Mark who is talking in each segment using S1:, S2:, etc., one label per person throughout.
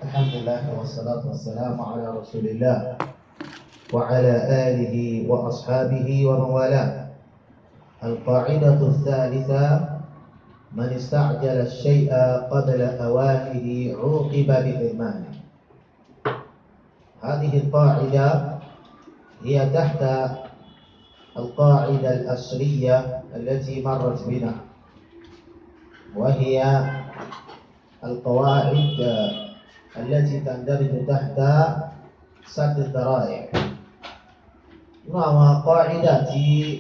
S1: الحمد لله والصلاة والسلام على رسول الله وعلى آله وأصحابه ومن والاه القاعدة الثالثة من استعجل الشيء قبل أوانه عوقب بحرمانه هذه القاعدة هي تحت القاعدة الأصلية التي مرت بنا وهي القواعد التي تندرج تحت سد الذرائع نعم قاعدة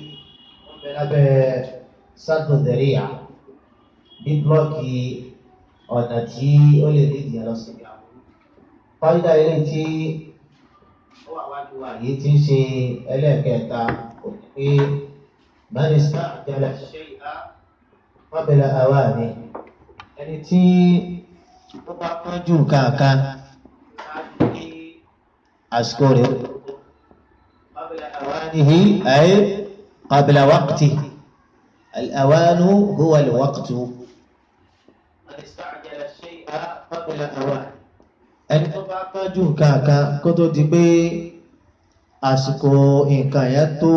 S1: بلابه سد الذريعة bíblọ́ọ̀kì ọ̀nà tí ó lè lè dìyàn lọ sí ìyàwó. Kọ́ídà ilé tí ó wà wájú wa yìí ti ń ṣe ẹlẹ́ẹ̀kẹta òní pé mínísítà àjẹlẹ̀ ṣe ìhá wábẹ̀lẹ̀ àwa ni ẹni tí ó bá kánjú kankan ní àsìkò rẹ̀ wábẹ̀lẹ̀ àwa nìyí ayé qabla waqti. الأوان هو الوقت من استعجل الشيء قبل أوان ẹni tó bá kánjú nǹkan kan kó tó di pé àsìkò nǹkan yẹn tó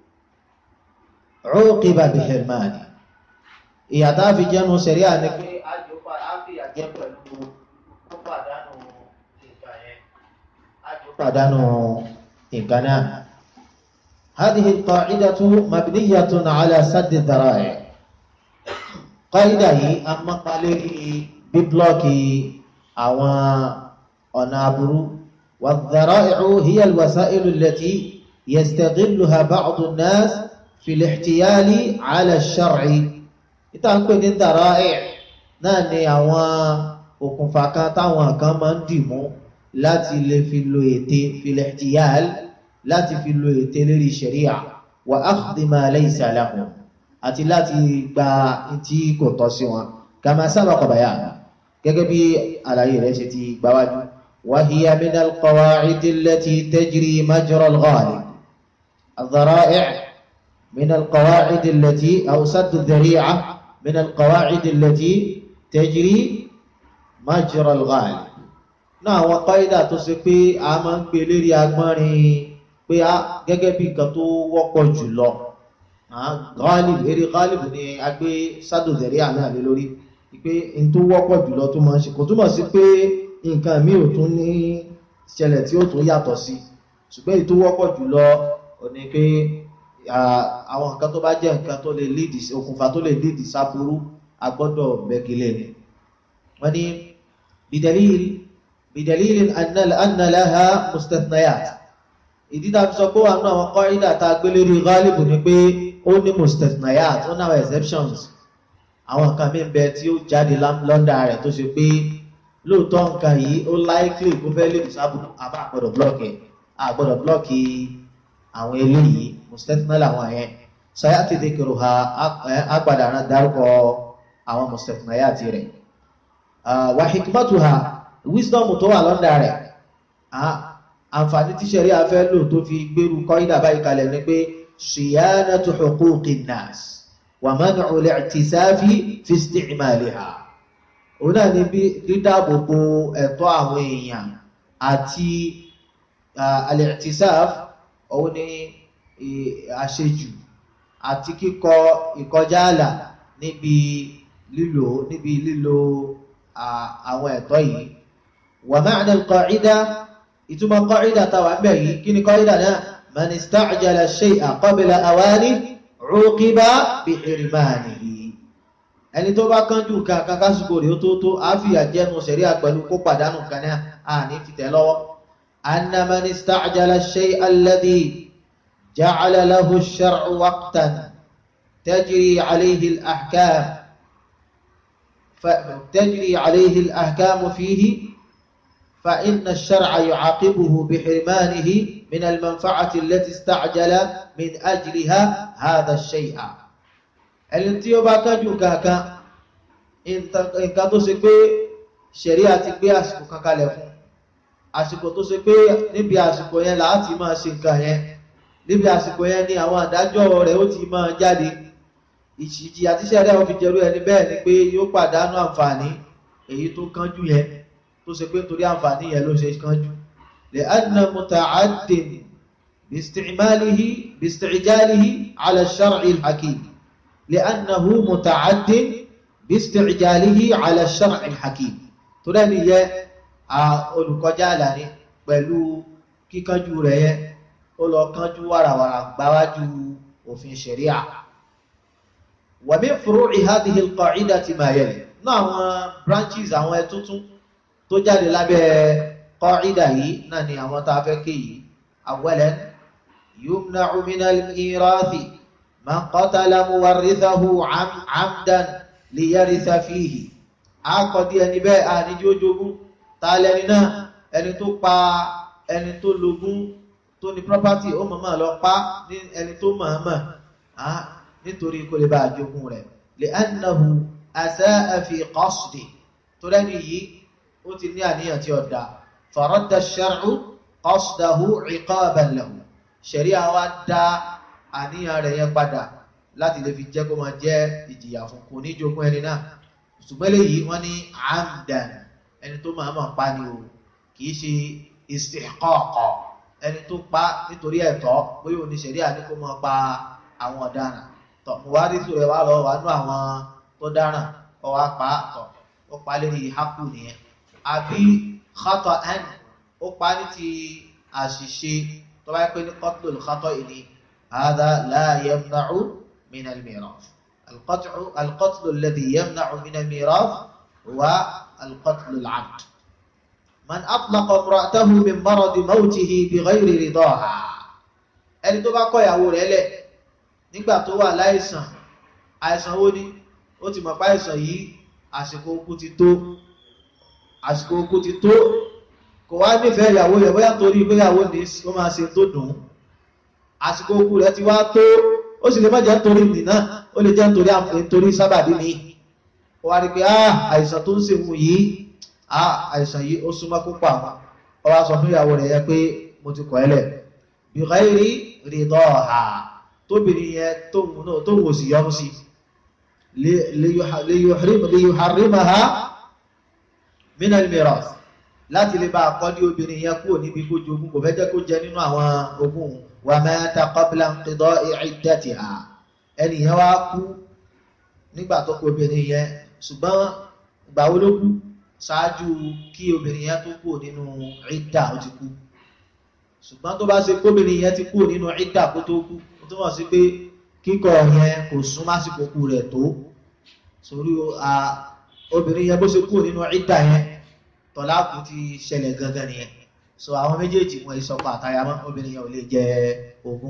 S1: عوقب بحرمانه ìyà tá a fi jẹ́nu sẹ̀ríà ni pé àjòpá àfìyà jẹ́ pẹ̀lú tó pàdánù nǹkan yẹn àjò pàdánù nǹkan náà هذه القاعدة مبنية على سد الذرائع قاعدة هي أما قالي ببلوكي أو أنابرو والذرائع هي الوسائل التي يستغلها بعض الناس في الاحتيال على الشرع ìtànkpé ní dàráì náà ni àwọn òkùnfà kan táwọn kan máa ń dìmú láti lè fi lo ète fil-ihtiyal láti fi lo ète lérí ṣẹ̀ríà wà akhdhi ma laysa lahum àti láti gba tí kò tọ́ sí wọn kama sabaqa bayan gẹ́gẹ́ bí àlàyé rẹ̀ ṣe ti gbáwájú wa hiya min al-qawa'id allati tajri majra al-ghalib al-dhara'i' min al-qawa'id allati aw sadd adh-dhari'a min al-qawa'id allati tajri majra al-ghalib náà àwọn qaida tó ṣe pé a máa ń gbé lérí agbọ́nrin pé a gẹ́gẹ́ bí nǹkan tó wọ́pọ̀ jùlọ ghalib eré ghalib ni a gbé sádòdẹ̀rí àmì àlè lórí pé n tó wọ́pọ̀ jùlọ tó máa ń ṣe kò túmọ̀ sí pé nǹkan mi ò tún ní ṣẹlẹ̀ tí ó tún yàtọ̀ sí ṣùgbọ́n èyí tó wọ́pọ̀ jùlọ ò ní pé àwọn nǹkan tó bá jẹ́ nǹkan tó lè lídì okùnfà tó lè lídì sáburú a gbọ́dọ̀ bẹ́gilẹ̀ ni wọ́n ní bidalil bidalil anna laha mustathnayat ìdí tá a fi sọ pé wà nínú àwọn kọ́rídà tá a gbé lórí ghalibu ni pé ó ní mustathnayat ó náà exceptions àwọn nǹkan mí bẹ tí ó jáde lọ́ndà rẹ̀ tó ṣe pé lóòótọ́ nǹkan yìí ó likely kó fẹ́ lè sábà àbá àgbọ̀dọ̀ blọ́ọ̀kì àgbọ̀dọ̀ blọ́ọ̀kì àwọn eléyìí mustathna làwọn yẹn sọyá ti di kìrò ha agbada náà dárúkọ àwọn mustathnayat rẹ̀ wa hikmatuha wisdom tó wà lọ́ndà rẹ̀ àǹfààní tí ṣẹ̀rí afẹ́ lò tó fi gbérù kọ́ídà báyìí kalẹ̀ ní pé ṣìyánàtò huquqi nnas wà man'u al-i'tisafi fi isti'maliha òun náà ní bí dídáàbòbò ẹ̀tọ́ àwọn èèyàn àti al-i'tisaf òun ní àṣejù àti kíkọ ìkọjá àlà níbi lílò níbi lílò àwọn ẹ̀tọ́ yìí wa ma'na al-qa'ida ìtumọ̀ kọ́ìdà tàwà ń bẹ̀ yìí kí ni kọ́ìdà náà man ista'jala shay'a qabla awani uqiba bi hirmanihi ẹni tó bá kánjú kankan kásìkò rẹ̀ ó tó tó àfíà jẹ́nu sẹ̀rí àpẹ̀lú kó pàdánù kan náà a ní fìtẹ̀ lọ́wọ́ anna man ista'jala shay'a alladhi ja'ala lahu ash-shar'u waqtan tajri alayhi al-ahkam tajri alayhi al-ahkam fihi فإن الشرع يعاقبه بحرمانه من المنفعة التي استعجل من أجلها هذا الشيء ẹni tí ó bá kájú kankan nǹkan tó ṣe pé ṣẹ̀ríà ti gbé àsìkò kan kalẹ̀ fún àsìkò tó ṣe pé níbi àsìkò yẹn láti máa ṣe nǹkan yẹn níbi àsìkò yẹn ni àwọn àdájọ́ rẹ̀ ó ti máa jáde ìṣìjì àti ṣẹ̀ríà ó fi jẹ́rú ẹni bẹ́ẹ̀ ni pé yóò pàdánù àǹfààní èyí tó kánjú yẹn tó ṣe pé torí àǹfààní yẹn ló ṣe kánjú lè anna muta'addin bisti'malihi bisti'jalihi ala shar'i al-hakim lè annahu muta'addin bisti'jalihi ala shar'i al-hakim tó dẹ́ni yẹ olùkọjá àlàní pẹ̀lú kíkánjú rẹ̀ yẹ ó lọ kánjú wàràwàrà gbáwájú òfin ṣẹ̀ríà wa min furu'i hadhihi al-qa'idati ma yali náà àwọn branches àwọn ẹtútún tó jáde lábẹ́ qa'ida yìí náà ni àwọn tá a fẹ́ ké yìí awwalan yumna'u min al-mirathi man qatala muwarrithahu 'amdan liyaritha fihi àkọ́dí ẹni bẹ́ẹ̀ àníjí ó jogún ta lẹni náà ẹni tó pa ẹni tó lógún tó ní property ó mọ̀mọ́ lọ pa ní ẹni tó mọ̀ọ́mọ̀ nítorí kó lè bá jogún rẹ̀ li'annahu asaa fi qasdi tó lẹ́ni yìí ó ti ní àníyàn tí ó dá faradda ash-shar'u qasdahu 'iqaban lahu ṣẹ̀ríà wá dá àníyàn rẹ̀ yẹn padà láti lè fi jẹ́ kó máa jẹ́ ìjìyà fún kò ní jogún ẹni náà ṣùgbọ́n léyìí wọ́n ní amdan ẹni tó máa máa pa ni o kìí ṣe istihqaq ẹni tó pa nítorí ẹ̀tọ́ bóyá òní ṣẹ̀ríà ní kó máa pa àwọn ọ̀daràn tọ̀ mo wá rí sùrẹ̀ wá lọ wà nú àwọn tó dáràn ọ wá pa tọ̀ ó pa lérí hákù nìyẹn àbí khata'an ó pa ní ti àṣìṣe tó bá pẹ́ ní qatlul khata'i ni hadha la yamna'u min al-mirath القطع القتل الذي يمنع من الميراث هو القتل العمد من أطلق امرأته من مرض موته بغير رضاها ẹni tó bá kọ ìyàwó rẹ̀ lẹ̀ nígbà tó wà láìsàn àìsàn wo ni ó ti mọ̀ pé àìsàn yìí àsìkò okú ti tó àsìkò okú ti tó kò wá nífẹ̀ẹ́ ìyàwó rẹ̀ bóyá torí pé ìyàwó ní ó máa ṣe tó dùn àsìkò okú rẹ̀ ti wá tó ó sì lè má jẹ́ nítorí nìna ó lè jẹ́ nítorí nítorí sábàbí mi ó wá rí pé àìsàn tó ń ṣe wù yìí àìsàn yìí ó súnmọ́ púpọ̀ àwọn ó wá sọ fún ìyàwó rẹ̀ yẹn pé mo ti kọ̀ ẹ́ lẹ̀ bi ghairi ridaha tóbìnrin yẹn tóun náà tóun ò sì yọnu sí liyuharrimaha min al-mirath láti lè bá àkọ́dí obìnrin yẹn kúrò níbi kó jogún kò fẹ́ jẹ́ kó jẹ nínú àwọn ogún wa mata qabla inqida'i iddatiha ẹni yẹn wá kú nígbà tó kú obìnrin yẹn ṣùgbọ́n ìgbà wo ló kú ṣáájú kí obìnrin yẹn tó kú nínú ìdá ó ti kú ṣùgbọ́n tó bá ṣe kóbìnrin yẹn ti kú nínú ìdá kó tó kú ó túmọ̀ sí pé kíkọ yẹn kò sún másìkò kú rẹ̀ tó sórí obìnrin yẹn bó ṣe kú nínú ìdá yẹn tọ́láàkù ti ṣẹlẹ̀ gangan nìyẹn so àwọn méjèèjì wọn ìsọpọ̀ àtayamọ́ obìnrin yẹn ò lè jẹ ogún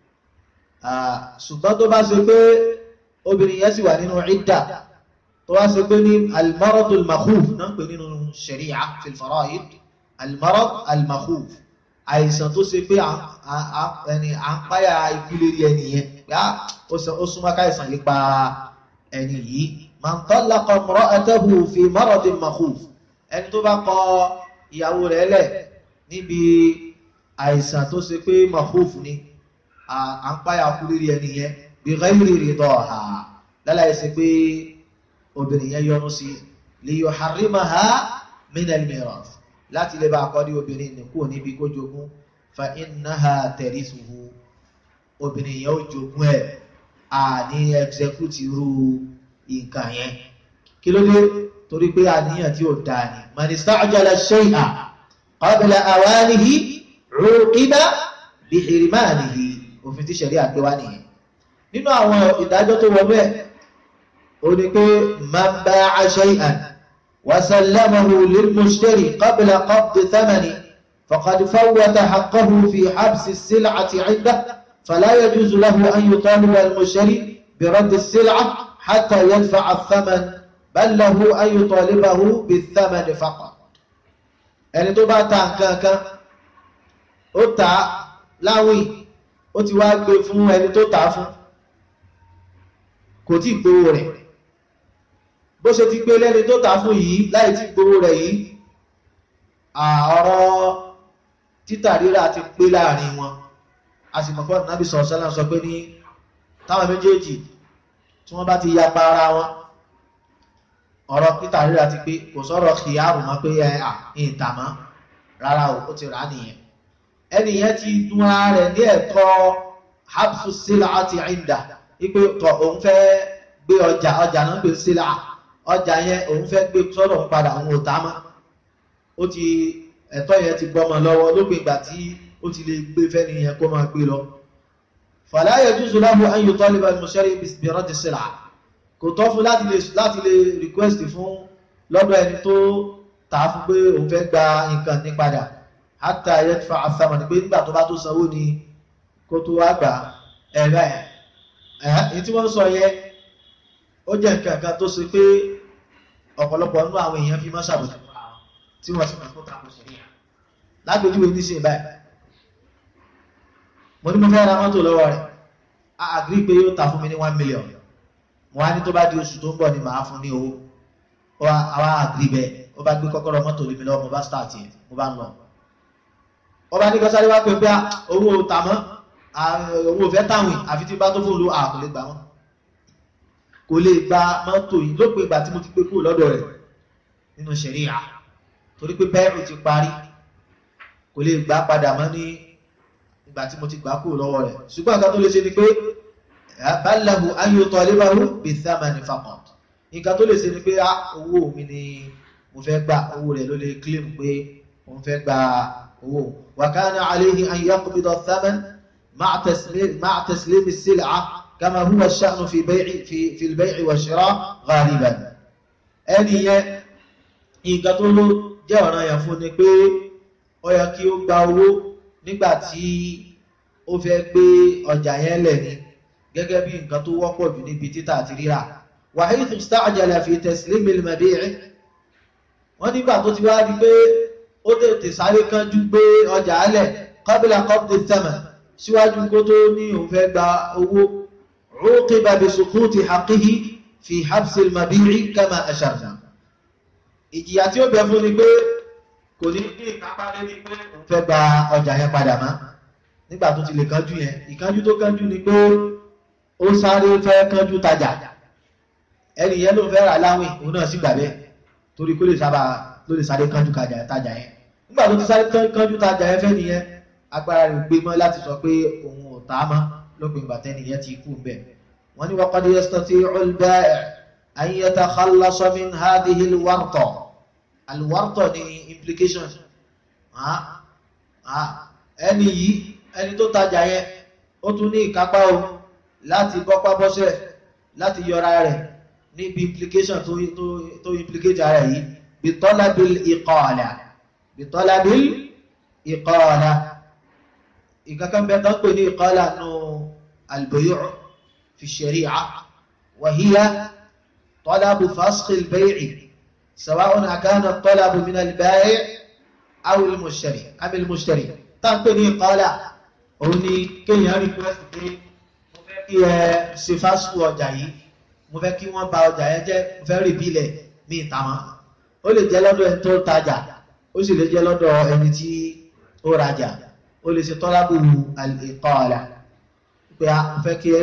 S1: ṣùgbọ́n tó bá ṣe pé obìnrin yẹn sì wà nínú ìdá tó wá ṣe pé ní almaradu almakhuf náà ń pè nínú sharia fil fara'id almarad almakhuf àìsàn tó ṣe pé ẹni à ń páyà ikú lérí ẹni yẹn pé ó súnmọ́ káìsàn yìí pa ẹni yìí man talaqa imra'atahu fi maradin makhuf ẹni tó bá kọ ìyàwó rẹ̀ lẹ̀ níbi àìsàn tó ṣe pé mahuf ni à ń páyà kú lérí ẹni yẹn bí ghairi ridaha lálàyé ṣe pé obìnrin yẹn yọnu sí li yuharrimaha min al-mirath láti lè bá akọ́dí obìnrin ní kúrò níbi kó jogún fa innaha tarithuhu obìnrin yẹn ó jogún ẹ̀ àní execute irú nǹkan yẹn kí ló dé torí pé àníyàn tí ó dáa ni man ista'jala shay'a qabla awanihi uqiba bi hirmanihi òfin tí ṣẹ̀rí àgbéwá nìyẹn nínú àwọn ìdájọ́ tó wọ́n bẹ́ẹ̀ ó ní pé man ba'a shay'an wa sallamahu lil-mushtari qabla qabdi thamani faqad fawwata haqqahu fi habsi as-sil'ati 'indahu fala yajuzu lahu an yutaliba al-mushtari bi raddi as-sil'a hatta yadfa'a ath-thaman bal lahu an yutalibahu bi-thamani faqat ẹni tó bá ta nǹkan kan ó ta láwìn ó ti wá gbé fún ẹni tó tà fún kò tí gbówó rẹ̀ bó ṣe ti gbé lẹ́ni tó tà fún yìí láì tí gbówó rẹ̀ yìí ọ̀rọ̀ títà rírà ti pé láàrin wọn a sì mọ̀ fọ́nà nábì sọ̀rọ̀ sọ́lá sọ pé ní táwọn méjèèjì tí wọ́n bá ti yapa ara wọn ọ̀rọ̀ peter rírà ti pé kò sọ̀rọ̀ kìyàrù mọ́ pé ẹ à ìta mọ́ rárá o ó ti rà á nìyẹn ẹni yẹn ti dún ara rẹ̀ ní ẹ̀tọ́ habsu sílá àti ìndà wípé tọ̀ òun fẹ́ gbé ọjà ọjà náà gbé sílá ọjà yẹn òun fẹ́ gbé sọ́dọ̀ ń padà òun ò tá mọ́ ó ti ẹ̀tọ́ yẹn ti gbọ́mọ lọ́wọ́ lópin ìgbà tí ó ti lè gbé fẹ́ni yẹn kó máa gbé lọ fala yajuzu lahu an yutaliba al-mushtari bi raddi sílá kò tọ́ fún láti lè láti lè request fún lọ́dọ̀ ẹni tó tà á fún pé òun fẹ́ gba nǹkan ní padà hatta yadfa àfàmà ní pé nígbà tó bá tó sanwó ni kó tó wá gbà ẹ̀rẹ́ ẹ̀ èyí tí wọ́n sọ yẹ ó jẹ́ nǹkan kan tó ṣe pé ọ̀pọ̀lọpọ̀ nínú àwọn èèyàn fi máa ṣàbòsí tí wọ́n sì máa tó tako sí ní lágbèjúwe ní sí báyìí mo ní mo fẹ́ ra mọ́tò lọ́wọ́ rẹ̀ a agree pé yóò ta fún mi ní one million wọ́n á ní tó bá di oṣù tó ń bọ̀ ni màá fún ní owó ó wá àwa agree bẹ́ẹ̀ ó bá gbé kọ́kọ́rọ́ mọ́tò lé mi lọ́wọ́ mo bá start yẹn mo bá ń lọ ó bá ní kọ́ sáré wá pé pé owó tàmọ́ owó fẹ́ táwìn àfi tí bá tó fún olú àkò lè gbà wọ́n kò lè gba mọ́tò yìí lópin ìgbà tí mo ti pé kúrò lọ́dọ̀ rẹ̀ nínú ṣẹ̀ríà torí pé bẹ́ẹ̀rù ti parí kò lè gbà padà mọ́ ní ìgbà tí mo ti gbà kúrò lọ́wọ́ rẹ̀ ṣùgbọ́n nǹkan tó lè ṣe ni pé bálahu ayọ̀tọ̀ alébáwò bí thamani faqat nǹkan tó lè ṣe ni pé owó mi ni mo fẹ́ gbà owó rẹ̀ ló lè claim pé mo fẹ́ gba owó wa kana alayhi an yaqbida thaman ma'a taslim ma'a taslim as-sil'a kama huwa ash-sha'n fi bay'i fi fi al-bay'i wa shira' ghaliban ẹni yẹn nǹkan tó ló jẹ́ ọ̀ràn yẹn fún ni pé ó yẹ kí ó gba owó nígbà tí ó fẹ́ gbé ọjà yẹn lẹ̀ ni gẹ́gẹ́ bí nǹkan tó wọ́pọ̀ jù níbi títà àti rírà wa haythu ista'jala fi taslim al-mabi' wọ́n nígbà tó ti wá di pé ó tètè sáré kánjú gbé ọjà alẹ̀ qabla qabdi thaman síwájú kó tó ní òun fẹ́ gba owó uqiba bi suquti haqqihi fi habsi al-mabi'i kama asharna ìjìyà tí ó bẹ fún ni pé kò ní ní ìkápá lórí pé òun fẹ́ gba ọjà yẹn padà mọ́ nígbà tó ti lè kánjú yẹn ìkánjú tó kánjú ni pé ó sáré fẹ́ kánjú tajà ẹni yẹn ló fẹ́ rà láwìn òun náà sì gbà bẹ́ẹ̀ torí kó lè sábà ló lè sáré kánjú tajà yẹn nígbà tó ti sáré kánjú tajà yẹn fẹ́ nìyẹn agbára rẹ̀ gbé mọ́ láti sọ pé òun ò tá a mọ́ lópin ìgbà tẹ́ni yẹn ti kú bẹ́ẹ̀ wọ́n ní waqad yastati'u al-ba'i' an yatakhallasa min hadhihi al-warta al-warta ní implication ẹni yìí ẹni tó tajà yẹn ó tún ní ìkápá o láti bọ́pá bọ́sẹ̀ láti yọra rẹ̀ níbi implication tó tó tó implicate ara yìí bitọ́lábìl ìkọ́ọ̀lá bitọ́lábìl ìkọ́ọ̀lá ìkankan bẹ́ẹ̀ tán pè ní ìkọ́ọ̀lá nù albayu' fi shari'a wa hiya talabu fasxi albay'i sawa'un akana talabu min albai' aw almushtari am almushtari tán pè ní ìkọ́ọ̀lá òun ni kéèyàn request pé mo fẹ́ kí ẹ ṣe fásitì ọjà yìí mo fẹ́ kí wọ́n bà ọjà yẹn jẹ́ mo fẹ́ rí bílẹ̀ ní ìta wọn ó lè jẹ́ lọ́dọ̀ ẹni tó tajà ó sì lè jẹ́ lọ́dọ̀ ẹni tí ó rajà ó lè ṣe tọ́lábù ìkọ́ọ̀lá pé a fẹ́ kí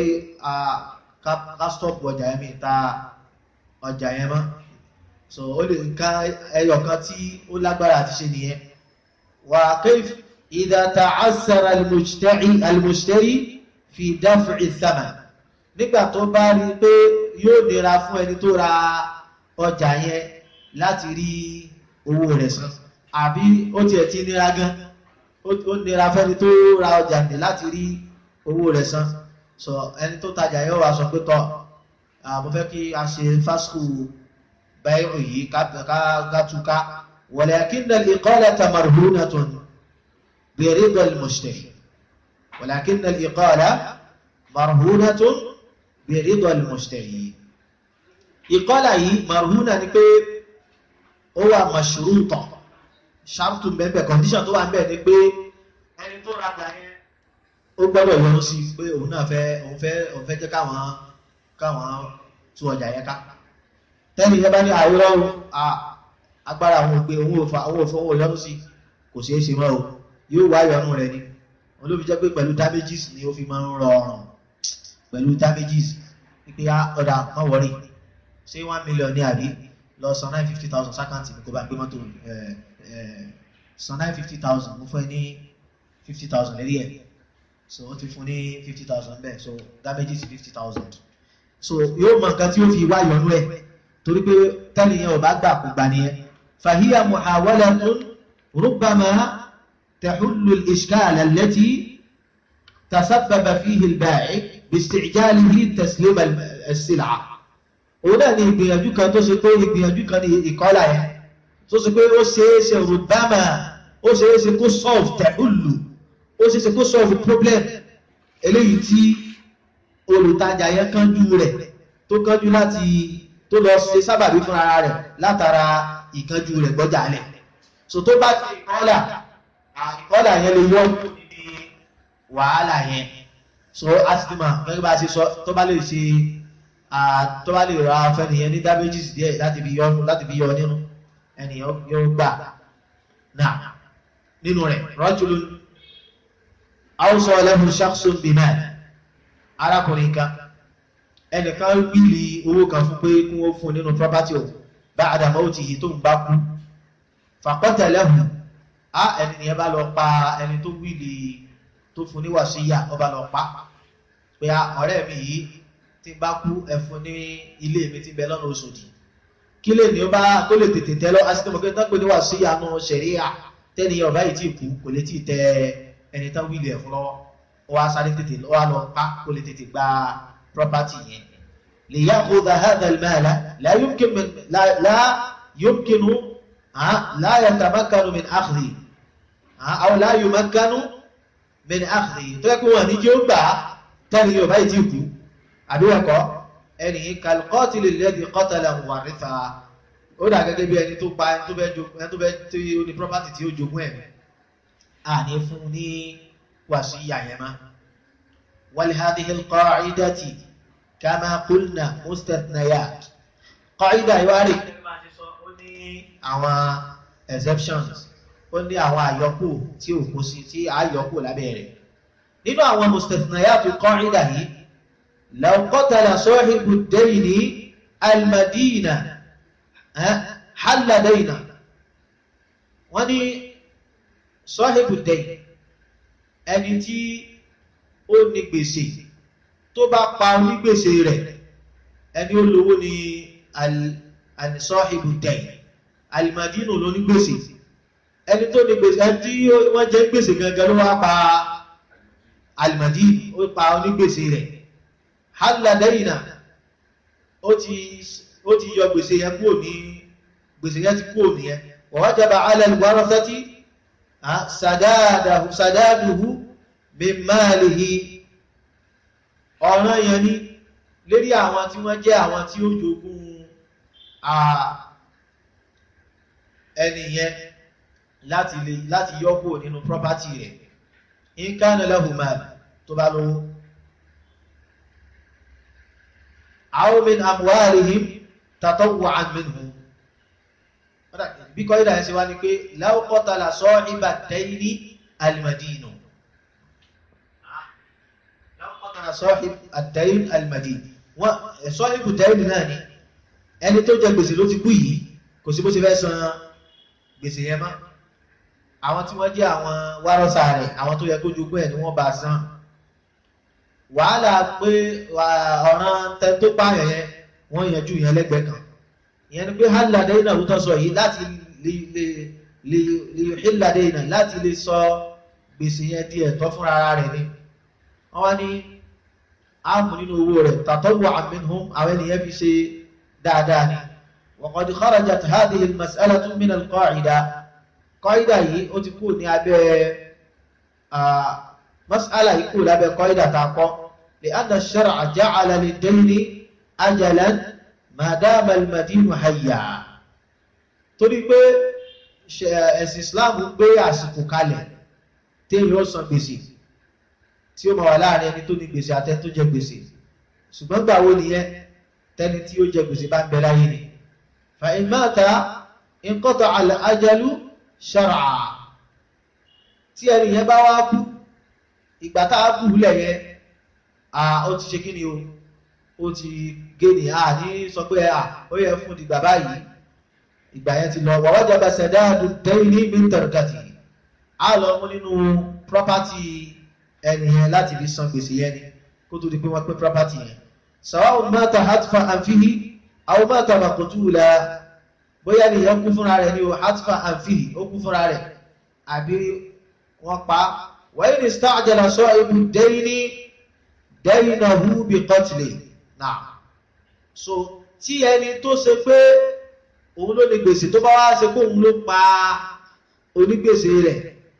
S1: ká stop ọjà yẹn mi ta ọjà yẹn mọ́ so ó lè ká ẹyọ kan tí ó lágbára àti ṣe nìyẹn wà kayf idha ta'assara al-mushtari fi daf'i thaman nígbà tó bá rí pé yóò nira fún ẹni tó ra ọjà yẹn láti rí owó rẹ̀ san àbí ó tiẹ̀ ti nira gan ó nira fẹ́ni tó ra ọjà ní láti rí owó rẹ̀ san sọ ẹni tó tajà yóò wá sọ pé tọ́ mo fẹ́ kí a ṣe fásitì báyìí yìí ká walakinna al-iqalata marhunatun bi rida al-mushtari walakinna al-iqala marhunatun bi rida al-mushtari ìkọ́là yìí marhuna ni pé ó wà mashruta ṣáàtù mẹ́bẹ̀ condition tó wà ń bẹ̀ ni pé ẹni tó rajà yẹn ó gbọ́dọ̀ yọnu sí pé òun náà fẹ́ òun fẹ́ òun fẹ́ jẹ́ káwọn káwọn tú ọjà yẹn ká tẹ́lẹ̀ yẹn bá ní àwòrán agbára àwọn òpè òun ò fa òun ò fọwọ́ òun yọnu sí kò ṣeé ṣe mọ́ o yóò wá yọnu rẹ̀ ni wọn ló fi jẹ́ pé pẹ̀lú damages ni ó fi máa ń rọrùn pẹ̀lú damages pípé ọ̀dà má wọ̀rí ṣé one million ní àbí lọ san nine fifty thousand sákàǹtì mi kó bá gbé mọ́tò san nine fifty thousand mo fẹ́ ní fifty thousand lérí ẹ̀ so ó ti fún ní fifty thousand bẹ́ẹ̀ so damages fifty thousand so yóò mọ nǹkan tí ó fi wá yọnú ẹ̀ torí pé tẹ́lẹ̀ yẹn ò bá gbà kó gbà nìyẹn fahiya muhawalatun rubbama tahullu al-ishkal allati tasabbaba fihi al-ba'i bisti'jalihi taslim as-sil'a òun náà ni ìgbìyànjú kan tó ṣe pé ìgbìyànjú kan ní ìkọ́lá yẹn tó ṣe pé ó ṣe é ṣe rubbama ó ṣe é ṣe kó solve tahullu ó ṣe é ṣe kó solve problem eléyìí tí olùtajà yẹn kánjú rẹ̀ tó kánjú láti tó lọ ṣe sábàbí fún ara rẹ̀ látara ìkánjú rẹ̀ gbọ́jà lẹ̀ so tó bá ti ìkọ́là ìkọ́là yẹn lè yọ níbi wàhálà yẹn so asitima gẹ́gẹ́ bá ṣe sọ tó bá lè ṣe tó bá lè ra fẹ́ni yẹn ní damages díẹ̀ láti fi yọ láti fi yọ nínú ẹni yóò gbà náà nínú rẹ̀ rajulun awsa lahu shakhsun bimal arákùnrin kan ẹnìkan wíìlì owó kan fún pé kí wọ́n fún nínú property o ba'da mawtihi tó ń bá kú faqatalahu á ẹni nìyẹn bá lọ pa ẹni tó wíìlì tó fún ní wàsíyà ó bá lọ pa pé ọ̀rẹ́ mi yìí tí bá kú ẹ fún ní ilé mi tí bẹ lọ́nà Òṣòdì kí lè ní ó bá kó lè tètè tẹ lọ asítọ́ mọ̀kẹ́ tán pé ní wàsíyà nù ṣẹ̀ríà tẹ́ni ọ̀bá yìí tí kú kò lè tí tẹ ẹni tán wíìlì ẹ̀ fún lọ́wọ́ ó wá sáré tètè ó wá lọ pa kó lè tètè gba property yẹn ليأخذ هذا المال لا يمكن من لا لا يمكن لا يتمكن من أخذه أو لا يمكن من أخذه تقول أن يجب تاني يوم هاي تيكو أبيكو ẹni كالقاتل الذي قتل مورثا ó dà gẹ́gẹ́ bí ẹni tó pa ẹni tó bẹ́ ẹni tó bẹ́ tí ó ní property tí ó jogún ẹ̀mí à ní fún ní wàsíyà yẹn má ولهذه القاعدة كما قلنا مستثنيات قاعدة ìwárí ó ní àwọn exceptions ó ní àwọn àyọkù tí ò kó sí tí àyọkù lábẹ́ rẹ̀ nínú àwọn مستثنيات القاعدة yìí لو قتل صاحب الدين المدينة حل دينه wọ́n ní صاحب الدين ẹni tí ó ní gbèsè tó bá pa onígbèsè rẹ̀ ẹni ó lówó ni al-sahibu dayn al-madinu ló ní gbèsè ẹni tó ní gbèsè ẹni tí wọ́n jẹ́ gbèsè gangan ló wá pa al-madinu ó pa onígbèsè rẹ̀ halla dayna ó ti ó ti yọ gbèsè yẹn kúrò ní gbèsè yẹn ti kúrò nìyẹn wa wajaba ala al-warathati sadaduhu sadaduhu min malihi ọ̀ràn yẹn ní lérí àwọn tí wọ́n jẹ́ àwọn tí ó jogún ẹni yẹn láti lè láti yọ́pò nínú property rẹ̀ in kana lahu mal tó bá lówó aw min amwalihim tatawwa'an minhum bí kọ́ ìdá ẹ̀sẹ̀ wá ní pé law qatala sahiba dayni al-madinu kana sahib ad-dayn al-madin wọ́n sahibu ad-dayn náà ni ẹni tó jẹ gbèsè ló ti kú yìí kò sí bó ti fẹ́ san gbèsè yẹn mọ́ àwọn tí wọ́n jẹ́ àwọn wárọ́sà rẹ̀ àwọn tó yẹ kó jogún ẹ̀ ni wọ́n bá san wàhálà pé ọ̀ràn tẹ tó pààyàn yẹn wọ́n yanjú yẹn lẹ́gbẹ̀ẹ́ kan ìyẹn ni pé halla dayna ló tọ́ sọ yìí láti lè hilla dayna láti lè sọ gbèsè yẹn di ẹ̀tọ́ fúnra rẹ̀ ni wọ́n wá ní áàmù nínú owó rẹ̀ tatawwa'an minhum àwọn ènìyàn fi ṣe dáadáa ni wa qad kharajat hadhihi al-mas'alatu min al-qa'ida qa'ida yìí ó ti kú ní abẹ́ mas'ala yìí kú lábẹ́ qa'ida ta kọ́ li'anna ash-shar'a ja'ala lid-dayni ajalan ma dama al-madinu hayya torí pé ẹ̀sìn Islam gbé àsìkò kalẹ̀ téèyàn ó san gbèsè tí ó ma wà láàrin ẹni tó ní gbèsè àtẹ tó jẹ gbèsè ṣùgbọ́n gbà wo nìyẹn tẹni tí ó jẹ gbèsè bá ń bẹ láyé ni fa in mata inqata al-ajalu shar'a tí ẹni yẹn bá wá kú ìgbà tá a kú lẹ̀ yẹn ó ti ṣe kí ni o ó ti gé ni a ní sọ pé ó yẹ fún dìgbà báyìí ìgbà yẹn ti lọ wà wajaba sadadu dayni min tarkati á lọ mú nínú property ẹni yẹn láti fi san gbèsè yẹn ni kó tó di pé wọ́n pín property yẹn sawa'un mata hatfa anfihi aw mata maqtula bóyá nìyẹn kú fúnra rẹ̀ ni o hatfa anfihi ó kú fúnra rẹ̀ àbí wọ́n pa wa in ista'jala sahibu dayni daynahu bi qatli náà so tí ẹni tó ṣe pé òun ló ní gbèsè tó bá wá ṣe pé òun ló pa onígbèsè rẹ̀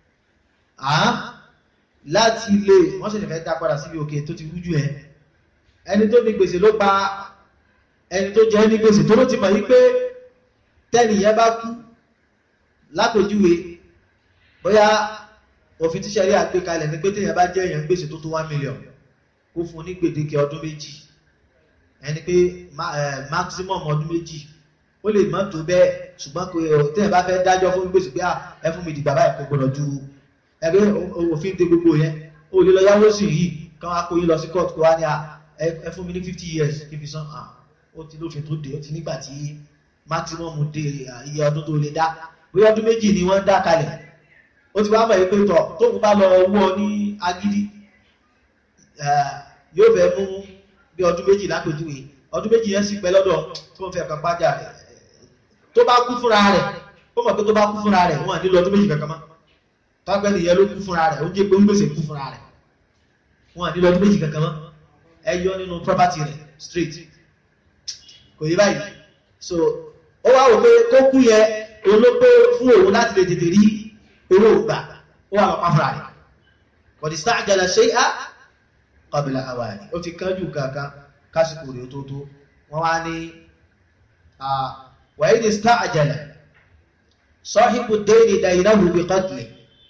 S1: láti lè wọ́n sì lè fẹ́ dá padà síbi òkè tó ti rújú ẹ ẹni tó ní gbèsè ló pa ẹni tó jẹ́ ní gbèsè tó ló ti mọ̀ yí pé tẹ́nìyẹn bá kú lápèjúwe bóyá òfin tíṣẹ̀rí àgbékalẹ̀ ní pé téèyàn bá jẹ́ èèyàn gbèsè tó tó one million kó fún ní gbèdéke ọdún méjì ẹni pé maximum ọdún méjì ó lè mọ́ tó bẹ́ẹ̀ ṣùgbọ́n kò téèyàn bá fẹ́ dájọ́ fún gbèsè pé ẹ fún mi dìgbà báyìí kò gbọdọ̀ ju ẹgbẹ́ òfin dé gbogbo yẹn ó lè lọ yáwó sí yìí kán wá kó yín lọ sí court kó wá ní ẹ fún mi ní fifty years kí fi san ó ti lófin tó dé ó ti nígbà tí maximum dé iye ọdún tó lè dá bóyá ọdún méjì ni wọ́n dá kalẹ̀ ó ti wá mọ̀ pé tọ̀ tóun bá lọ wọ́ ní agídí yóò fẹ́ mú bí ọdún méjì lápèjúwe ọdún méjì yẹn sì pẹ́ lọ́dọ̀ tí wọ́n fẹ́ kan pàjá rẹ̀ tó bá kú fúnra rẹ̀ ó mọ̀ pé tó bá kú fúnra rẹ̀ wọ́n nílò ọdún méjì kankan mọ́ tọ́gbẹ́ nìyẹn ló kú fúnra rẹ̀ ó jẹ́ pé ń gbèsè kú fúnra rẹ̀ wọ́n nílò ọdún méjì kankan mọ́ ẹ yọ nínú property rẹ̀ straight kò yé báyìí so ó wá wò pé kó kú yẹ olóko fún òun láti lè tètè rí owó gbà ó wà lọ́pàá fúnra rẹ̀ kọ̀dí sáàjàlá ṣe á qabla awani ó ti kánjú kankan kásìkò rẹ̀ tó tó wọ́n wá ní wàyí ní sáàjàlá sahibu dayni daynahu bi qatli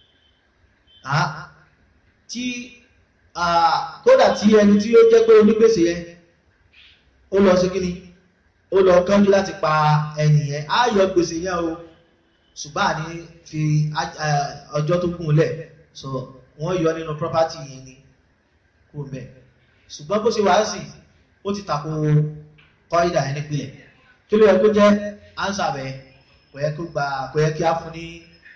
S1: tí kódà tí ẹni tí ó jẹ́ pé onígbèsè yẹn ó lọ sí kíni ó lọ kánjú láti pa ẹni yẹn á yọ gbèsè yẹn o ṣùgbọ́n àní fi ọjọ́ tó kún lẹ̀ so wọ́n yọ nínú property yẹn ni kú mẹ́ ṣùgbọ́n bó ṣe wá sí ó ti tako kọ́ìdà ẹni pilẹ̀ kí ló yẹ kó jẹ́ ánsà bẹ́ẹ̀ kò yẹ kó gba kò yẹ kí á fún ní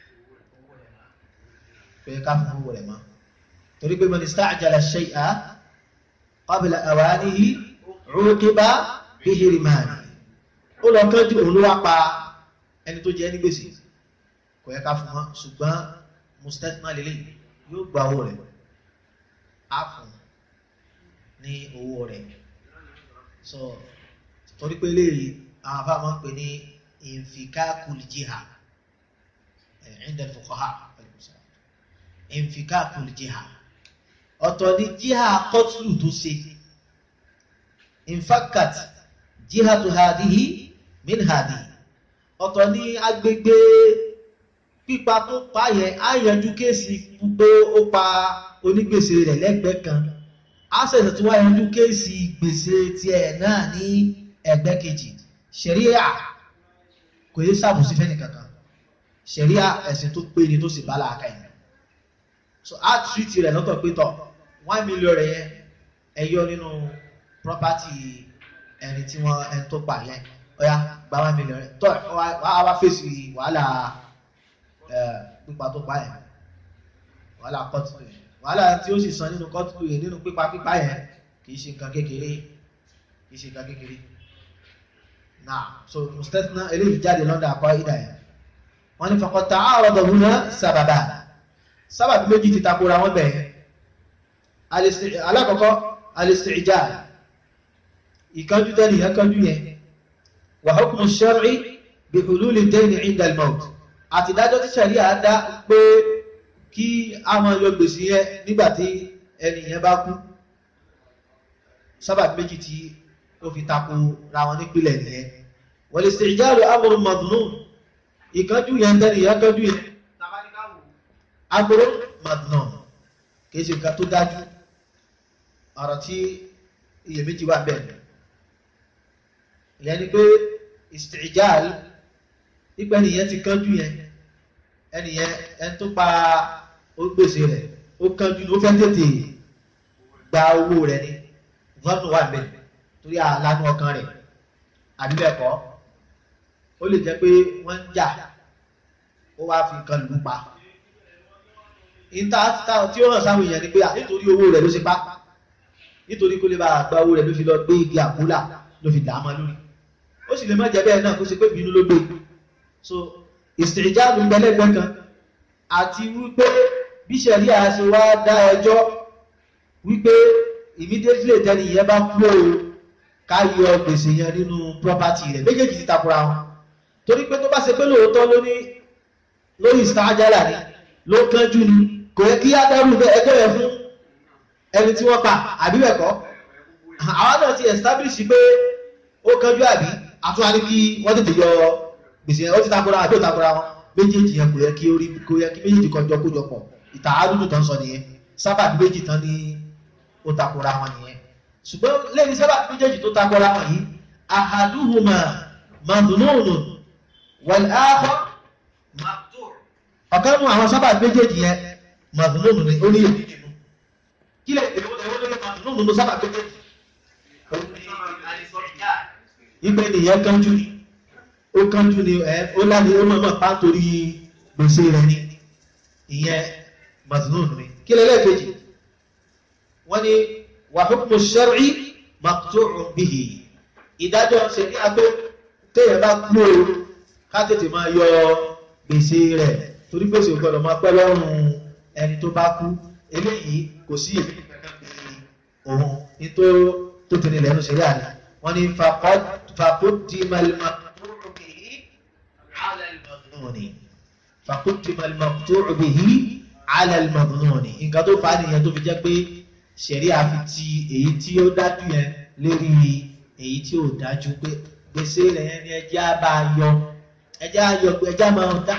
S1: kò yẹ ká fún owó rẹ̀ mọ́ torí pé man ista'jala shay'a qabla awanihi 'uqiba bihirmani ó lọ kánjú òun ló wá pa ẹni tó jẹ́ ní gbèsè kò yẹ ká fún wọn ṣùgbọ́n mustathna lélẹ̀ yóò gba owó rẹ̀ á fún ní owó rẹ̀ so torí pé léyìí àwọn afá máa ń pè ní infikakul jiha inda fuqaha infikakul jiha ọ̀tọ̀ ni jiha kọ́tùlù tó ṣe infakat jihatu hadihi min hadihi ọ̀tọ̀ ní agbègbè pípa tó pa yẹn á yanjú kéèsì pé ó pa onígbèsè rẹ̀ lẹ́gbẹ̀ẹ́ kan á ṣẹ̀ṣẹ̀ tó wá yanjú kéèsì gbèsè tiẹ̀ náà ní ẹgbẹ́ kejì ṣẹ̀ríà kò yé sàbòsí fẹ́ni kankan ṣẹ̀ríà ẹ̀sìn tó pé ni tó sì bá làákà yìí so á tìrìtì rẹ̀ lọ́tọ̀ pé tọ̀ one million rẹ̀ yẹn ẹ yọ nínú property ẹni tí wọ́n ẹni tó pa yẹn ọ̀yá gba one million rẹ̀ tọ́ wàá wá fèsì wàhálà pípa tó pa yẹn wàhálà kọ́tù yẹn wàhálà tí ó sì san nínú kọ́tù yẹn nínú pípa pípa yẹn kì í ṣe nǹkan kékeré kì í ṣe nǹkan kékeré náà so mustathna eléyìí jáde lọ́dọ̀ àkọ́ ìdá yẹn wọ́n ní faqad ta'arada huna sábàbà sábàbí méjì ti takora wọn bẹ̀ẹ́ alákọ̀ọ́kọ́ al-isti'jal ìkánjú tẹ́lì ìkánjú yẹn wa hukmu shar'i bi hululi dayni 'inda al-mawt àti ìdájọ́ tí ṣàrí àdá pé kí a máa yọ gbèsè yẹn nígbàtí ẹni yẹn bá kú sábàbí méjì tí ó fi tako ra wọn nípìnlẹ̀ nìyẹn wal-isti'jalu amrun madhnun ìkánjú yẹn tẹ́lì ìkánjú yẹn amrun madhnun kìí ṣe nǹkan tó dájú ọ̀rọ̀ tí iyèméjì wà bẹ́ẹ̀ ìyẹn ni pé istijal pípẹ́ nìyẹn ti kánjú yẹn ẹnìyẹn ẹni tó pa ó gbèsè rẹ̀ ó kánjú ó fẹ́ tètè gba owó rẹ̀ ni vọ́nù wà bẹ́ẹ̀ torí àlánú ọkàn rẹ̀ àbí bẹ́ẹ̀ kọ́ ó ó lè jẹ́ pé wọ́n ń jà ó wá fi nǹkan lù ú pa ìta tí ó hàn sáwọn èèyàn ni pé nítorí owó rẹ̀ ló ṣe pa nítorí kó lè bá àgbà owó rẹ̀ ló fi lọ gbé igi àkúlà ló fi dàá mọ́ lórí ó sì lè má jẹ́ bẹ́ẹ̀ náà kó ṣe pé bínú ló gbé so ìsìnjáàlù gbẹlẹ́gbẹ́ kan àti wípé bí sẹ̀rí àṣẹ wá dá ẹjọ́ wípé immediately tẹ́ni yẹn bá kú o ká yọ gbèsè yẹn nínú property rẹ̀ méjèèjì ti takora wọn torí pé tó bá ṣe pé lóòótọ́ ló ní lórí ìsìnjáàlà ni ló kánjú ni kò yẹ kí á dárú ẹjọ́ yẹn fún ẹni tí wọ́n pa àbí bẹ́ẹ̀ kọ́ àwọn náà ti establish pé ó kánjú àbí àtúwá ní kí wọ́n tètè yọ gbèsè yẹn ó ti takora àbí ó takora wọn méjèèjì yẹn kò yẹ kí orí kò yẹ kí méjèèjì kọjọ kójọ pọ̀ ìta àdúdú tán sọ nìyẹn sábà méjì tán ní ó takora wọn nìyẹn ṣùgbọ́n lẹ́yìn sábà méjèèjì tó takora wọn yìí ahaduhuma madhununun wal akhar maqtur ọ̀kan nù àwọn sábà méjèèjì yẹn madhununun ni ó ní èdè nínú kí lè èdè wọ́n lè madhununun ló sábà méjèèjì ìgbé nìyẹn kánjú ni ó kánjú ni ẹ ó láti ó mọ̀ pa torí gbèsè rẹ̀ ni ìyẹn mazlum ni kí lẹ́lẹ́kejì wọ́n ní wa hukmu shar'i maqtu'un bihi ìdájọ́ ṣe ní agbó téèyàn bá kú o ká tètè máa yọ gbèsè rẹ̀ torí gbèsè ò gbọ́dọ̀ máa pẹ́ lọ́rùn ẹni tó bá kú eléyìí kò sí èmi kankan bí òun ní tó tó tẹ̀lé lẹ́nu ṣe yára ni wọ́n ní faqaddima al-maqtu'u bihi 'ala al-madhnuni faqaddima al-maqtu'u bihi 'ala al-madhnuni nǹkan tó fà á nìyẹn tó fi jẹ́ pé ṣẹ̀rí àfi ti èyí tí ó dájú yẹn lérí èyí tí ò dájú pé gbèsè rẹ̀ yẹn ni ẹjẹ́ á bá yọ ẹjẹ́ á yọ ẹjẹ́ á máa dá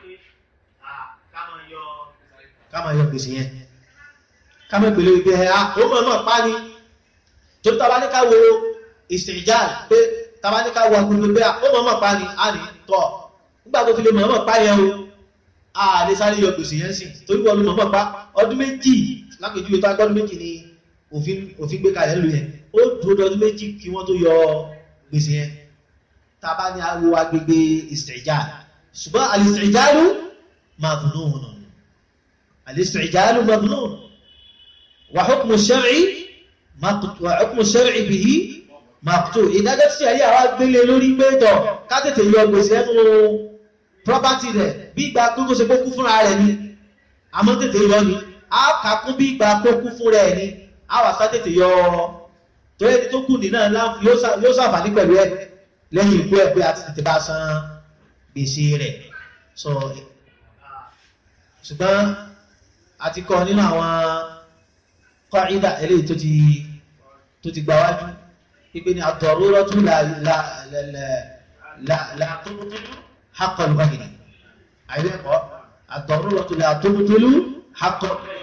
S1: ká máa yọ gbèsè yẹn ká máa pèlè wípé ẹ ó mọ̀ náà pa ni tó tàbá ní ká wo ìsìnjà pé tàbá ní ká wo agbègbè pé ó mọ̀ náà pa ni a ní tọ̀ nígbà tó fi lè mọ̀ náà pa yẹn o a lè sáré yọ gbèsè yẹn sí torí wọn ló mọ̀ náà pa ọdún méjì lápèjúwe tó agbọ́dún méjì ni òfin gbé kalẹ̀ lù yẹn ó dúró ọdún méjì kí wọ́n tó yọ gbèsè yẹn tàbá ní wo agbègbè ìsìnjà ṣùgbọ́n àlìsìnjálù madhnun àlìsìnjálù madhnun wa hukmu shar'i wa hukmu shar'i bihi maqtu ìdájọ́ tí ẹ̀rí àwọn gbélé lórí pé tọ̀ ká tètè yọ gbèsè ẹnu property rẹ̀ bí ìgbà gbogbo ṣe kókú fúnra rẹ̀ ni àmọ́ tètè yọ ni a kà kún bí ìgbà kókú fún rẹ̀ ni a wà sá tètè yọ torí ẹni tó kù ní náà yóò ṣàǹfààní pẹ̀lú ẹ̀ lẹ́yìn ikú ẹ̀ pé a ti tètè bá san gbèsè rẹ̀ so ṣùgbọ́n a ti kọ́ nínú àwọn kọ́ìdà eléyìí tó ti tó ti gbáwájú ipé ní ad-daruratu la la la la la tubtilu haqqa al-ghayri àìlẹ́kọ̀ọ́ ad-daruratu la tubtilu haqqa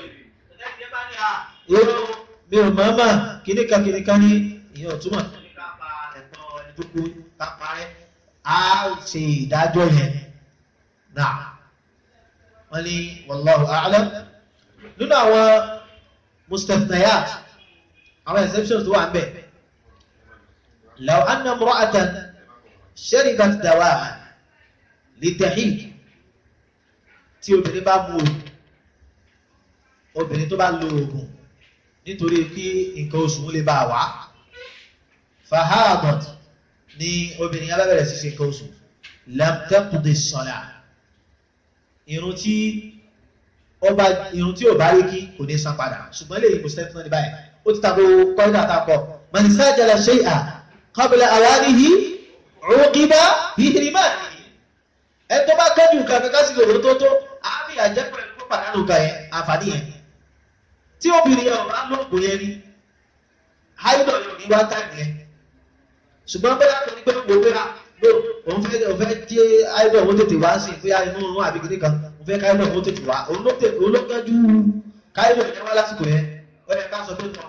S1: mi ò máa máa kìníkà kìníkà ní ìyẹn ọ̀túnmọ̀ a ṣe ìdájọ́ yẹn náà wọ́n ní wallahu a'lam nínú àwọn مستثنيات أو exceptions tó wà ń bẹ̀ لو أن امرأة شربت دواء للتحيض tí obìnrin bá mu obìnrin tó bá lo oògùn nítorí kí nǹkan oṣù lè bá wá fahadat ni obìnrin yẹn bá bẹ̀rẹ̀ sí ṣe nǹkan oṣù lam taqdi as-salah irun tí ọba irun tí ò bá rí kí kò ní san padà ṣùgbọ́n lè kò sẹ́tún ní báyìí ó ti tako kọ́ńdà àtàkọ́ mọ̀nísà jẹ́lẹ̀ ṣe à qabla awanihi uqiba bihirmanihi ẹ tó bá kẹ́jù nǹkan kankan sí lòrò tó tó àmì àjẹpẹ́ ló pàdánù nǹkan yẹn àǹfààní yẹn tí obìnrin yẹn ọ̀rá lóògùn yẹn ni haidọ̀ yóò ní wá táìmù yẹn ṣùgbọ́n bẹ́ẹ̀ tó ní pé gbogbo bẹ́ẹ̀ ló òun fẹ́ òun fẹ́ jẹ́ haidọ̀ òun tètè wá sí bóyá inú òun àbí kìnnìkan fẹ́ káyọ̀ ó tètè wá olókẹ́jú káyọ̀ ìyẹn wá lásìkò yẹn ó yẹ ká sọ pé tọ́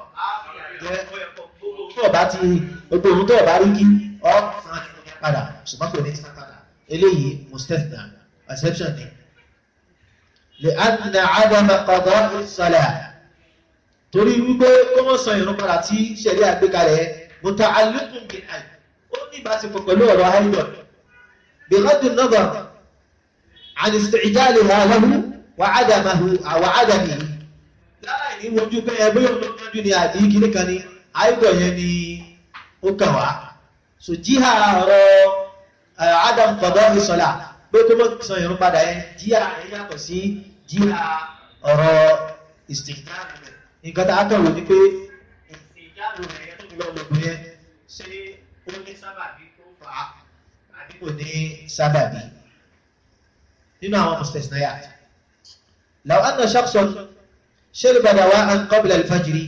S1: tó ọba ti gbogbo ohun tó ọba rí kí ọ san padà ṣùgbọ́n kò ní san padà eléyìí mustethna exception ni lè adìnà àdàmà qada as-salah torí wípé kó wọ́n san ìrún padà tí ṣẹ̀rí àgbékalẹ̀ muta'alliqun bil hayd ó ní ìbáṣepọ̀ pẹ̀lú ọ̀rọ̀ haidọ̀ بغض النظر عن استعجالها له وعدمه وعدمه láì ní wojú pé ẹgbẹ́ yóò tó kánjú ni àdí kìíní kan ni àìdọ̀ yẹn ni ó kàn wá so jíhà ọ̀rọ̀ adam kọ̀dọ̀ ìsọ̀lá pé kó mọ́ sọ ìrún padà yẹn jíhà yẹn yàtọ̀ sí jíhà ọ̀rọ̀ ìsìnkú nǹkan tá a kàn wò ní pé ìjáàlù rẹ̀ yẹn tó fi lọ́ọ́ lògùn yẹn ṣé ó ní sábàbí tó fà á àbí kò ní sábàbí nínú àwọn mustasnayat law anna shakhsan shariba dawa'an qabla al-fajr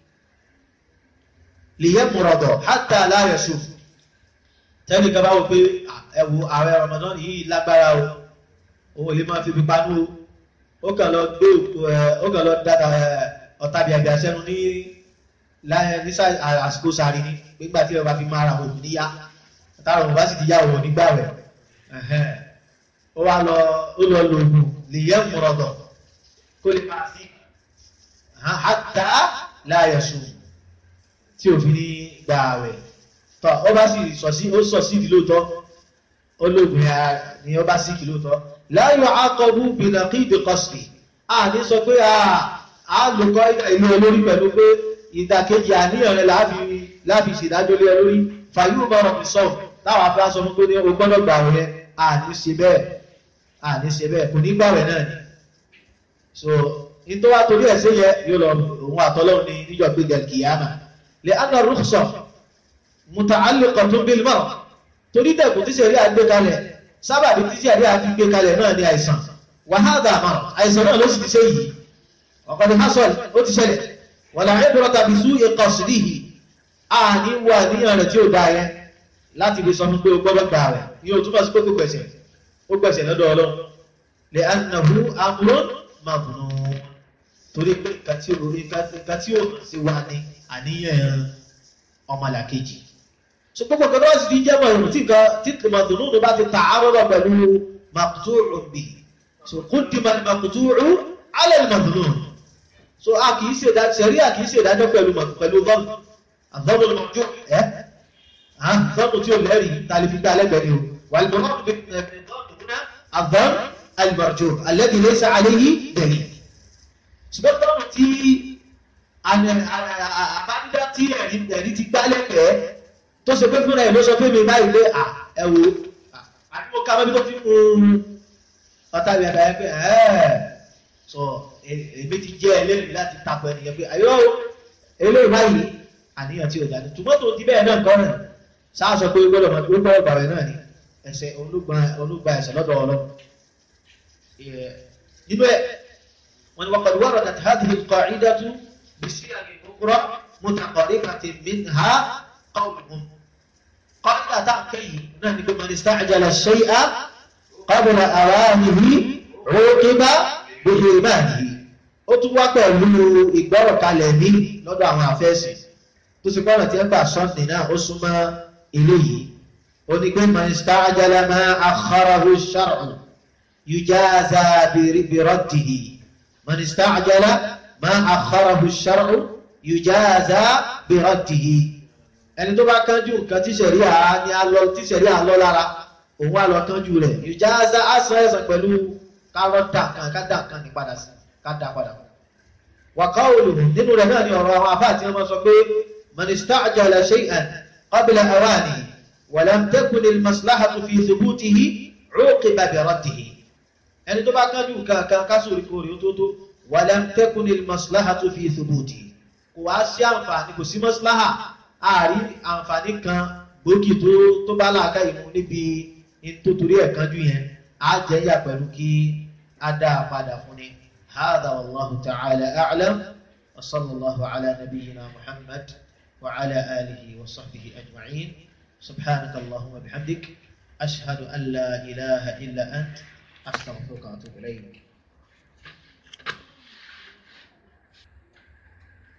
S1: liyamrada hatta la yashuf tẹ́lẹ̀ kan bá wò pé ẹ̀wù ààrẹ Ramadan yìí lágbára o òun lè máa fi fi panú o ó kàn lọ gbé ó kàn lọ dáta ọ̀tá bíàbíà sẹ́nu ní ní àsìkò sáré ní nígbà tí ọba fi máa ra òun níyá táwọn òun bá sì ti yá òun nígbà rẹ̀ ó wá lọ ó lọ lògùn lè yẹ mùrọ̀dọ̀ kó lè máa sí hatta la yasum tí òfin ní gbà rẹ̀ tọ́ ó bá sì sọ sí ó sọ sí ìdílóòtọ́ ó lògùn ya ni ó bá sí ìdílóòtọ́ la yu'aqabu bi naqidi qasdi a ní sọ pé a lòkọ́ ìlú olórí pẹ̀lú pé ìdàkejì àníyàn rẹ̀ láàfi ṣèdájọ́ lé olórí fàyú bọ̀rọ̀ fi sọ láwọn afẹ́ sọ fún pé ní o gbọ́dọ̀ gbà rẹ̀ a ní ṣe bẹ́ẹ̀ a ní ṣe bẹ́ẹ̀ kò ní gbà rẹ̀ náà ni so in tó wá torí ẹ̀ sí yẹ yóò lọ òun àtọ́lọ́run ní níjọ́ gbé gẹ̀lkìyàmà lè anna rukhsa muta'alliqatun bil marad torí dẹ̀kùn tí sẹ̀rí àgbé kalẹ̀ sábàbí tí sẹ̀rí àgbé kalẹ̀ náà ní àìsàn wa hadha marad àìsàn náà ló sì ti ṣe yìí ọ̀kọ̀dé hasol ó ti ṣẹlẹ̀ wala ibrata bi su'i qasdihi a ní wà níyàn rẹ̀ tí ó dá yẹn láti lè sọ fún pé o gbọ́dọ̀ gbà rẹ̀ ní o túnbọ̀ sí pé kò gbẹ̀sẹ̀ ó gbẹ̀sẹ̀ lọ́dọ̀ ọlọ́run lè annahu amrun mabnun torí pé kàtí olórí kàtí ó sì wà ní àníyàn ọmọlàkejì so gbogbo kan náà sì fi jẹ́mọ̀ ìrùn tí nǹkan tí màdùnú bá ti ta àárọ̀ pẹ̀lú maqtu'un bihi so qaddima al-maqtu'u 'ala al-madhnu so a kìí ṣe ìdájọ́ sẹ̀rí a kìí ṣe ìdájọ́ pẹ̀lú pẹ̀lú vọ́ọ̀mù àvọ́ọ̀mù lọ́jọ́ ẹ́ àvọ́ọ̀mù tí ó lẹ́rìí tàlífígbà alẹ́gbẹ̀ẹ́ ni o wà lọ́wọ́ àvọ́ọ̀mù alìmọ̀jọ́ alẹ́bí lẹ́sà aléyí dẹ̀rí ṣùgbọ́n tọ́nà tí àbádídá tí ẹ̀rí ti gbá lẹ́gbẹ̀ẹ́ tó ṣe pé fúnra ẹ̀ ló sọ pé mi báyìí pé ẹ̀wò àdúgbò ká mẹ́bí tó fi mú ọ̀tá ìrìn àdáyé pé ẹ̀ẹ́ sọ èmi ti jẹ́ ẹlẹ́rìí láti tapọ̀ ẹnìyàn pé àyọ́ eléyìí báyìí àníyàn tí ó jáde ṣùgbọ́n tó ti bẹ́ẹ̀ náà kọ́ rẹ̀ sáà sọ pé gbọ́dọ̀ mọ̀ pé ó gbọ́dọ̀ gbàwẹ̀ náà ni ẹsẹ̀ olúgba ẹsẹ̀ lọ́dọ̀ ọlọ́run nínú ẹ̀ wọ́n ni wọ́n qad waradat hadhihi al-qa'idatu bi siyaghin ukhra mutaqarribatin minha qawluhum qa'ida tá à ń kẹ́yìn náà ni pé man ista'jala ash-shay'a qabla awanihi 'uqiba bi-hirmanihi ó tún wá pẹ̀lú ìgbọ́rọ̀ kalẹ̀ ní lọ́dọ̀ àwọn àfẹ́sì tó sì gbọ́rọ̀ tí ẹ gbà sọ́ọ̀nì náà ó súnmọ́ eléyìí ó ní pé man ista'jala ma akhkharahu ash-shar'u يجازى برده من استعجل ما أخره الشرع يجازى برده ẹni tó bá kánjú nǹkan tí ṣẹ̀ríà ní alọ́ tí ṣẹ̀ríà lọ lára òun àlọ́ kánjú rẹ̀ yùjáza àṣà ẹ̀sàn pẹ̀lú kárọ́dà kan kádà kan ní padà sí kádà padà wàká olùhù nínú rẹ̀ náà ni ọ̀rọ̀ àwọn afá àti ọmọ sọ pé man ista'jala shay'an qabla awani wa lam takun al-maslahatu fi thubutihi 'uqiba bi raddihi ẹni tó bá kánjú kankan kásòrí kórè ó tó tó walam takun al-maslahatu fi thubuti kò wá sí àǹfààní kò sí maslaha ààrí àǹfààní kan gbòógì tó tó bá láàká ìmú níbi nítorí ẹ̀ kánjú yẹn á jẹ́ yà pẹ̀lú kí á dá a padà fún ni hadha wallahu ta'ala a'lam wa sallallahu ala nabiyyina muhammad wa ala alihi wa sahbihi ajma'in subhanaka allahumma bihamdik ashhadu an la ilaha illa ant أستغفرك وأتوب إليك